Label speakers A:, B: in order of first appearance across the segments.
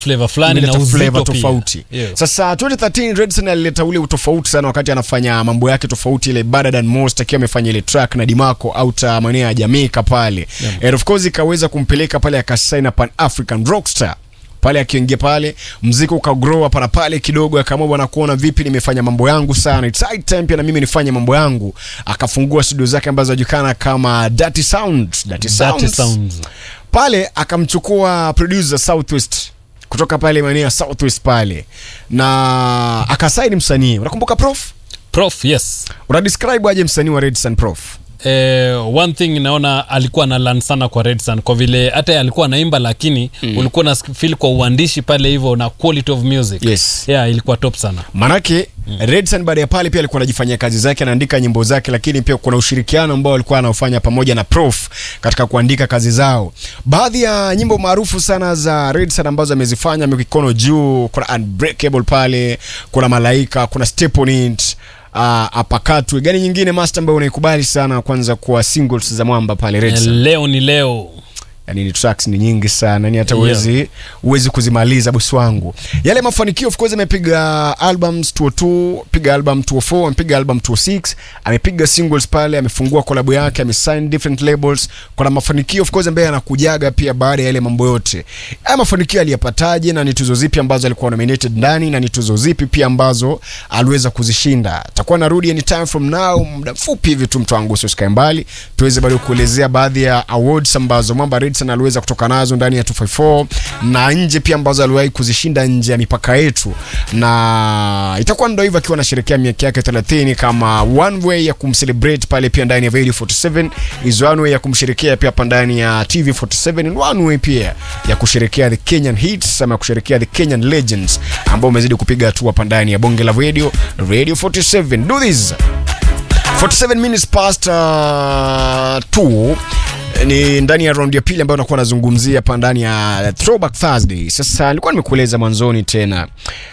A: flavor fulani na
B: imeleta
A: uzito
B: flavor
A: pia.
B: tofauti
A: Yeah.
B: sasa 2013 Redson alileta ule utofauti sana wakati anafanya mambo yake tofauti ile Better Than Most akiwa amefanya ile track na Dimako out maeneo ya Jamaica pale
A: Yeah.
B: and of course ikaweza kumpeleka pale akasign na Pan African Rockstar pale akiingia pale mziki ukagrow hapa na pale kidogo akaamua bwana kuona vipi nimefanya mambo yangu sana it's high time pia na mimi nifanye mambo yangu akafungua studio zake ambazo zinajulikana kama Dirty Sounds Dirty
A: Dirty
B: Sounds
A: Sounds.
B: pale akamchukua producer Southwest kutoka pale maeneo ya Southwest pale na akasaini msanii unakumbuka prof
A: Prof, yes.
B: una describe aje msanii wa Red Sun prof
A: Eh, one thing naona alikuwa na learn sana kwa Red Sun kwa vile hata yeye alikuwa naimba lakini mm. ulikuwa na feel kwa uandishi pale hivyo na quality of music
B: Yes.
A: yeah, ilikuwa top sana
B: manake mm. Redson baada ya pale pia alikuwa anajifanyia kazi zake anaandika nyimbo zake lakini pia kuna ushirikiano ambao alikuwa anaofanya pamoja na prof katika kuandika kazi zao baadhi ya nyimbo maarufu sana za Redson ambazo amezifanya mikono juu kuna unbreakable pale kuna malaika kuna step on it uh, apakatwe gani nyingine master ambayo unaikubali sana kwanza kwa singles za mwamba pale
A: eh,
B: Redson
A: leo ni leo
B: yani ni tracks ni nyingi sana yani hata
A: Yeah.
B: uwezi uwezi kuzimaliza bosi wangu yale mafanikio of course amepiga albums 202 piga album 204 amepiga album 206 amepiga singles pale amefungua kolabo yake amesign different labels kuna mafanikio of course ambaye anakujaga pia baada ya yale mambo yote haya mafanikio aliyapataje na ni tuzo zipi ambazo alikuwa nominated ndani na ni tuzo zipi pia ambazo aliweza kuzishinda takuwa narudi anytime from now muda mfupi hivi tu mtu wangu usikae mbali tuweze bado kuelezea baadhi ya awards ambazo mwamba Redson aliweza kutoka nazo ndani ya 254 na nje pia ambazo aliwahi kuzishinda nje ya mipaka yetu na itakuwa ndo hivyo akiwa anasherehekea miaka yake 30 kama one way ya kumcelebrate pale pia ndani ya Radio 47 is one way ya kumsherekea pia hapa ndani ya TV 47 and one way pia ya kusherekea the Kenyan hits ama kusherekea the Kenyan legends ambao umezidi kupiga hatua hapa ndani ya bonge la radio Radio 47 do this 47 minutes past uh, 2 ni ndani ya round ya pili ambayo nakuwa nazungumzia hapa ndani ya throwback thursday sasa nilikuwa nimekueleza mwanzoni tena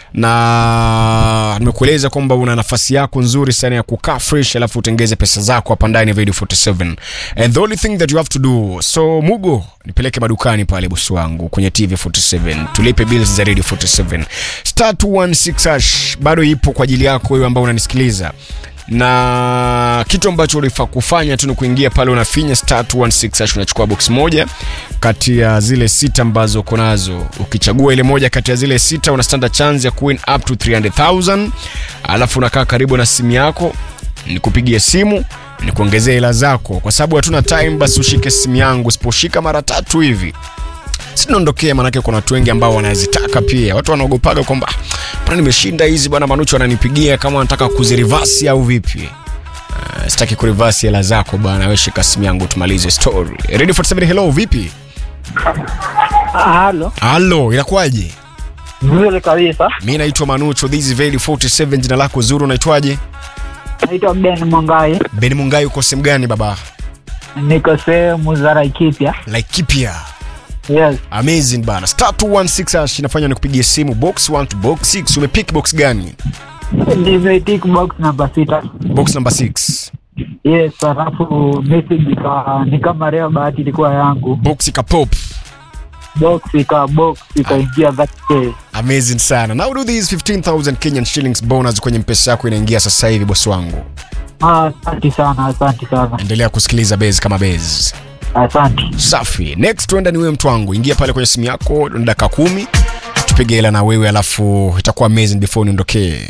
B: na nimekueleza kwamba una nafasi yako nzuri sana ya kukaa fresh alafu utengeze pesa zako hapa ndani ya radio 47 and the only thing that you have to do so mugo nipeleke madukani pale bosi wangu kwenye tv 47 tulipe bills za radio 47 star 216 hash bado ipo kwa ajili yako wewe ambao unanisikiliza na kitu ambacho ulifaa kufanya tu ni kuingia pale unafinya star 216 hash unachukua box moja kati ya zile sita ambazo uko nazo ukichagua ile moja kati ya zile sita una standard chance ya kuwin up to 300000 alafu unakaa karibu na simu yako nikupigie simu nikuongezea hela zako kwa sababu hatuna time basi ushike simu yangu usiposhika mara tatu hivi sinaondokea manake kuna watu wengi ambao wanazitaka pia watu wanaogopaga kwamba "Ah, bwana nimeshinda hizi bwana manucho ananipigia kama anataka kuzirivasi au vipi Uh, sitaki kurivasi hela zako bwana we shika simu yangu tumalize story ready 47 hello vipi
C: Halo,
B: halo inakuwaje
C: vizuri kabisa.
B: mi naitwa manucho this is Veli 47 jina lako zuru unaitwaje
C: Naitwa Ben Mongai,
B: ben mungai uko sehemu gani baba
C: niko sehemu za Laikipia.
B: laikipia
C: Yes,
B: amazing bana star 216 hash inafanya nikupigie simu box 1 to box 6 umepick box gani
C: nimetik box namba sita.
B: box number 6
C: Yes, halafu message ika ni kama leo bahati ilikuwa yangu,
B: box ikapop
C: box ika box ikaingia that day.
B: amazing sana now do this 15000 kenyan shillings bonus kwenye mpesa yako inaingia sasa hivi bosi wangu
C: Ah, Asante sana, asante sana,
B: endelea kusikiliza base kama base
C: asante.
B: safi next tuenda ni wewe mtu wangu ingia pale kwenye simu yako ni dakika kumi tupige hela na wewe alafu itakuwa amazing before niondokee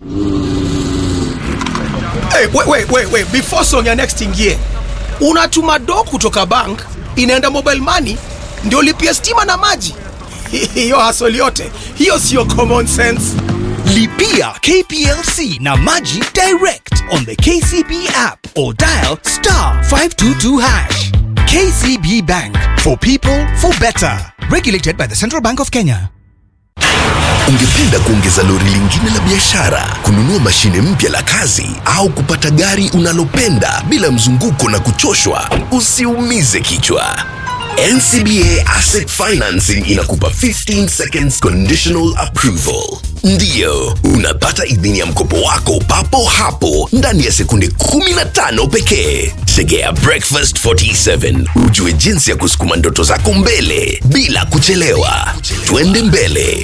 D: Hey, wait, wait, wait, wait. Before song ya next ingie, unatuma do kutoka bank inaenda mobile money ndio lipia stima na maji. Hiyo hasoli yote hiyo sio common sense.
E: Lipia KPLC na Maji direct on the KCB app or dial star 522 hash. KCB Bank for people for better. Regulated by the Central Bank of Kenya.
F: Ungependa kuongeza lori lingine la biashara, kununua mashine mpya la kazi au kupata gari unalopenda bila mzunguko na kuchoshwa? Usiumize kichwa. NCBA Asset Financing inakupa 15 seconds conditional approval. Ndiyo, unapata idhini ya mkopo wako papo hapo ndani ya sekunde 15 pekee. Tegea Breakfast 47 ujue jinsi ya kusukuma ndoto zako mbele bila kuchelewa. Twende mbele